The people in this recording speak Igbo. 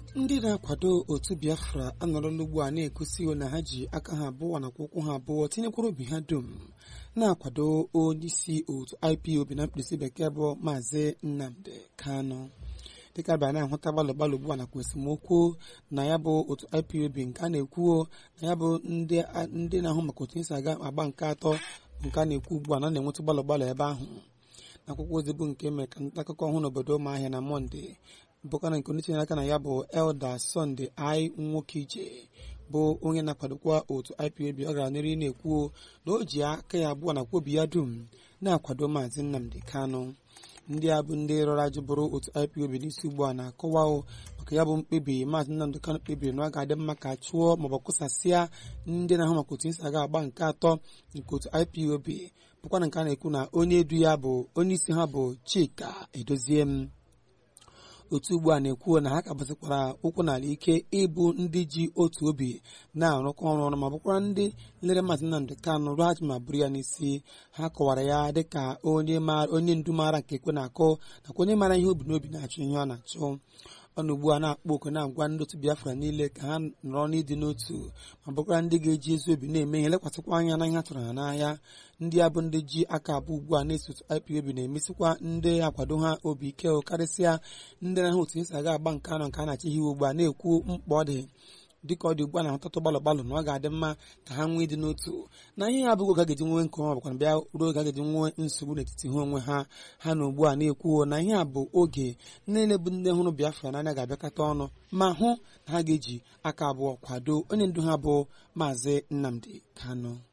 ndị na-akwado otu biafra anọrọla ugbu a na-egosi na ha ji aka ha abụọ nakwa ụkwụ ha abụọ tinyekwara obi ha dum na-akwado onyeisi otu ipob na mkpirisi bekee bụ maazị nnamdi kanu dịka bịa na-ahụta gbalụ gbalụ ugbu a nakwa esemokwu na ya bụ otu ipob nke a na-ekwuo na ya bụ ndị na-ahụ maka otu esi aga agba nke atọ nke a na-ekwu ugbu a na na-enwetụ gbalụ gbalụ ebe ahụ n'akwụkwọ ozi bụ nke mere ka nta akụkọ ọhụrụ n'obodo ụmụahịa na mọnde bụkana nke onye tinyere aka na ya bụ elda sọnde ai nwoke ije bụ onye na-akwadokwa otu ipob ọ gara n'ihu na-ekwu na o ji aka ya abụọ na kwobi ya dum na-akwado maazị nnamdi kanụ ndị a bụ ndị rọrọ ajụ bụrụ otu ipob n'isi ugbu a na-akọwa maka ya bụ mkpebi maazị nnamdị kanụ kpebiri na ọ ga-adị mma ka chụọ maọbụ kwụsasịa ndị na-ahụ maka otu isi aga agba nke atọ nke otu ipob bụkwana nke a na-ekwu na onye edu ya bụ onye isi ha bụ chika edozie m otu ugbu a na-ekwu na ha ka bụzikwara ụkwụ n'ala ike ịbụ ndị ji otu obi na-arụkọ ọrụ ọrụ ma bụkwara ndị lere maazị nnamdị kanụ rụọ ajụ ma bụrụ ya n'isi ha kọwara ya dịka onye ndu maara nke ekwe na-akụ nakwa onye maara ihe obi n'obi na-achụ ihe ọ na-achụ ọnụ ugbu a na-akpọ oku na-agwa ndị otu biafra niile ka ha nọrọ n'ịdị n'otu ma bụkwara ndị ga-eji ezi obi na-eme ihe lekwasịkwa anya na ihe a tụrụ ha n'ahịa ndị a bụ ndị ji aka abụọ ugbu a na-eso otu ipob na-emesikwa ndị akwado ha obi ike karịsịa ndị na-ahụ otu esi aga agba nke anọ nke a na-achị ihe ugbu a na-ekwu mkpa ọ dị dịka ọ dị ugbu a na-ahụtatụ gbalụ gbalụ na ọ ga-adị mma ka ha nwee ịdị n'otu na ihe ya abụghị oge a ga-eji nwee nke ọma bụkwa bịa ruo oge a ga-eji nwee nsogbu n'etiti ha onwe ha ha na ugbu a na-ekwuo na ihe a bụ oge niile bụ ndị hụrụ biafra n'anya ga-abịakọta ọnụ ma hụ na ha ga-eji aka abụọ kwado onye ndu ha bụ maazị nnamdi kanu